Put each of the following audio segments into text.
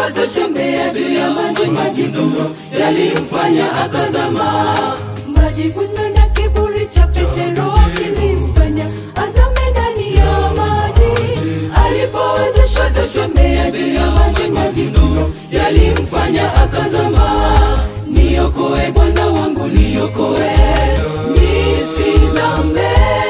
akatembea juu ya maji, majivuno yalimfanya akazama. Majivuno na kiburi cha Petero kilimfanya azame ndani ya maji. Alipowezeshwa kutembea juu ya maji, majivuno yalimfanya akazama. Niokoe Bwana wangu, niokoe nisizame,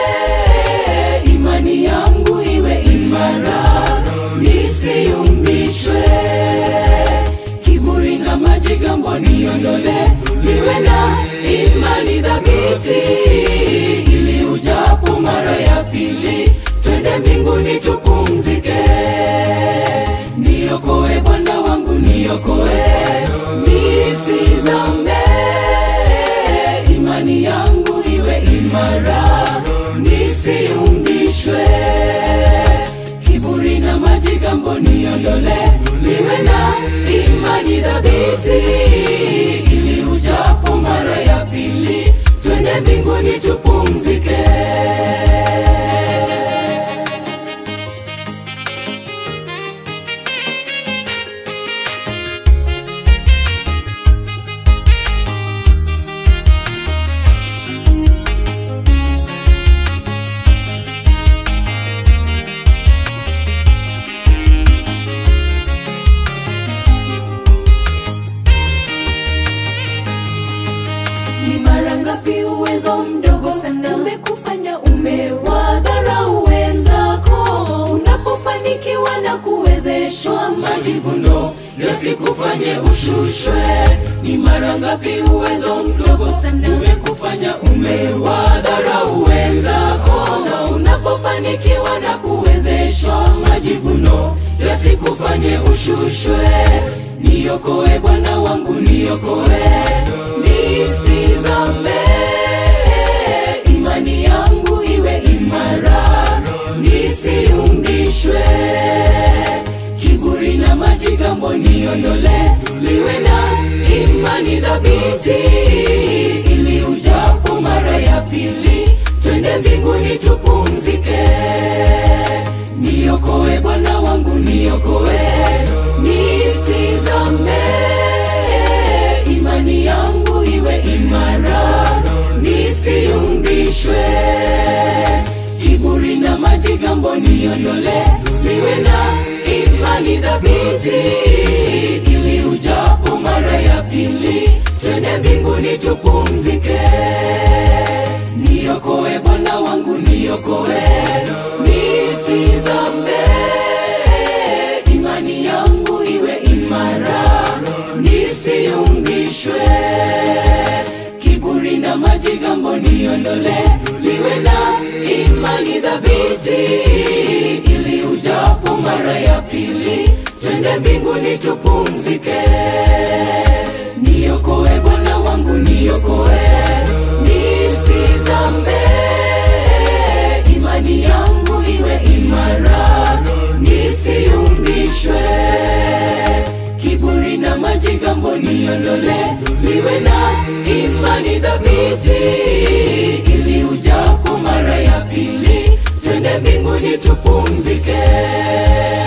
imani yangu iwe imara, nisiyumbishwe. Kiburi na majigambo niondole, niwe na imani dhabiti, ili ujapo mara ya pili, twende mbinguni tupumzike. Niokoe Bwana wangu, niokoe nisizame, imani yangu iwe imara, nisiyumbishwe. Kiburi na majigambo niondole, niwe na imani dhabiti, ili ujapo mara ya pili, twende mbinguni tupumzike. Ni mara ngapi uwezo mdogo sana umekufanya umewadharau wenzako? Unapofanikiwa na kuwezeshwa, majivuno yasikufanye ushushwe. Ni mara ngapi uwezo mdogo sana umekufanya umewadharau wenzako? Unapofanikiwa na kuwezeshwa, majivuno yasikufanye ushushwe. Niokoe Bwana wangu, niokoe nisizame, imani yangu iwe imara, nisiyumbishwe. Kiburi na majigambo niondole, niwe na imani dhabiti, ili ujapo mara ya pili, twende mbinguni tupumzike. Niokoe Bwana wangu, niokoe nisizame, imani yangu iwe imara, nisiyumbishwe. Kiburi na majigambo niondole, niwe na imani dhabiti, ili ujapo mara ya pili, twende mbinguni tupumzike. Niokoe Bwana wangu, niokoe nisizame, imani yangu iwe imara, nisiyumbishwe. Kiburi na majigambo niondole, niwe na imani dhabiti, ili ujapo mara ya pili, twende mbinguni tupumzike. Niokoe Bwana wangu, niokoe nisizame, imani yangu iwe imara, nisiyumbishwe. Kiburi na majigambo niondole, niwe na imani dhabiti, ili ujapo mara ya pili, twende mbinguni tupumzike.